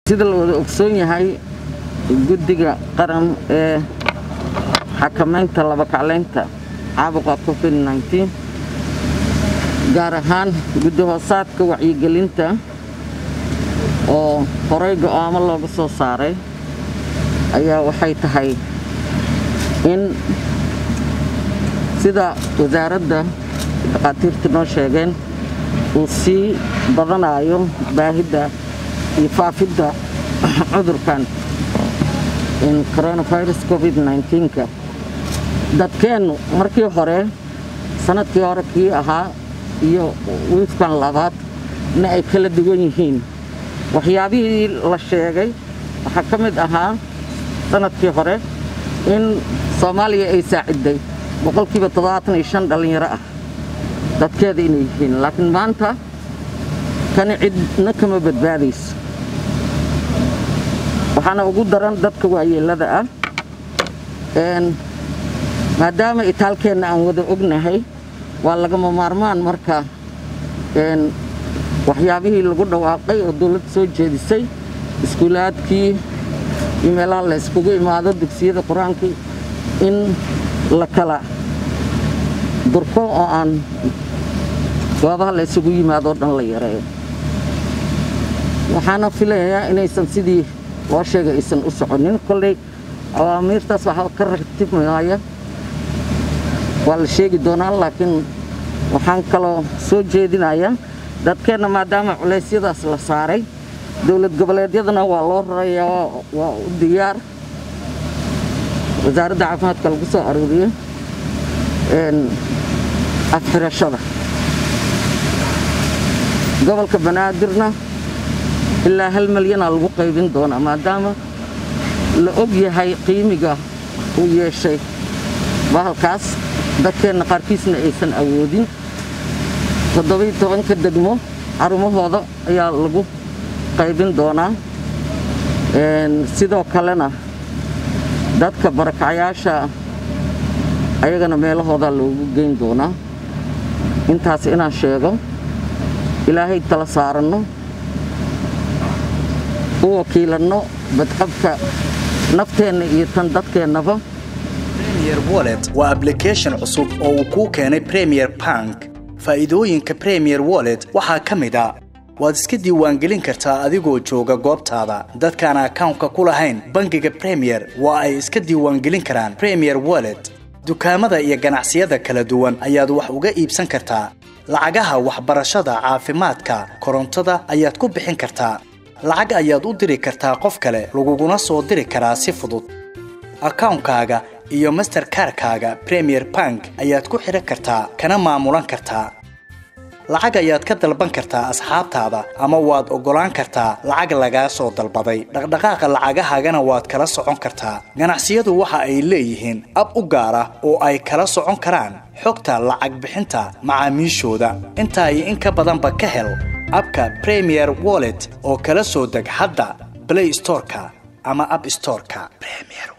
sida la wada ogsoon yahay guddiga qaran ee xakamaynta labakacleynta caabuqa covid nteen gaar ahaan guddi hoosaadka wacyigelinta oo horey go'aamo looga soo saaray ayaa waxay tahay in sida wasaaradda dhakhaatiirta noo sheegeen uu sii badanayo baahidda iyo faafidda cudurkan coronavirus covid nka dadkeennu markii hore sanadkii hore kii ahaa iyo wiifkan labaad na ay kala duwan yihiin waxyaabihii la sheegay waxaa ka mid ahaa sanadkii hore in soomaaliya ay saaciday boqolkiiba toddobaatan iyo shan dhallinyaro ah dadkeeda inay yihiin laakiin maanta kani cidna kama badbaadayso waxaana ugu daran dadka waayeellada ah maadaama itaalkeenna aan wada ognahay waa lagama maarmaan marka waxyaabihii lagu dhawaaqay oo dawladda soo jeedisay iskuulaadkii iyo meelaha la yskugu imaado dugsiyada qur-aankii in la kala durko oo aan goobaha la ysugu yimaadoo dhan la yareeyo waxaana filayaa inaysan sidii loo sheegay aysan u soconin kolley awaamiirtaas waxaa ka ratibmaya waa la sheegi doonaa laakiin waxaan kaloo soo jeedinayaa dadkeenna maadaama culeysyadaas la saaray dowlad goboleedyadana waa loo rarayaa waa u diyaar wasaaradda caafimaadka lagu soo arooriyo afxirashada gobolka banaadirna ilaa hal malyanaa lagu qaybin doonaa maadaama la og yahay qiimiga uu yeeshay bahalkaas dadkeenna qaarkiisna aysan awoodin toddobai tobanka degmo xarumahooda ayaa lagu qaybin doonaa sidoo kalena dadka barakacayaasha ayagana meelahoodaa loogu geyn doonaa intaas inaan sheego ilaahay tala saaranno u wakiilanno badqabka nafteenna iyo tan dadkeennaba premier wallet waa ablication cusub oo uu kuu keenay premier bank faa'iidooyinka premier wallet waxaa ka mid a waad iska diiwaangelin kartaa adigoo jooga goobtaada dadkaan akawnka ku lahayn bangiga premier waa ay iska diiwaangelin karaan premier wallet dukaamada iyo ganacsiyada kala duwan ayaad wax uga iibsan kartaa lacagaha waxbarashada caafimaadka korontada ayaad ku bixin kartaa lacag ayaad u diri kartaa qof kale laguguna soo diri karaa si fudud akawnkaaga iyo masterkarkaaga premier bank ayaad ku xidhan kartaa kana maamulan kartaa lacag ayaad ka dalban kartaa asxaabtaada ama waad oggolaan kartaa lacag lagaa soo dalbaday dhaqdhaqaaqa lacagahaagana waad kala socon kartaa ganacsiyadu waxa ay leeyihiin ab u gaar ah oo ay kala socon karaan xogta lacag bixinta macaamiishooda intaa iyo in ka badanba ka hel abka premier wallet oo kala soo deg hadda blay storeka ama ab storeka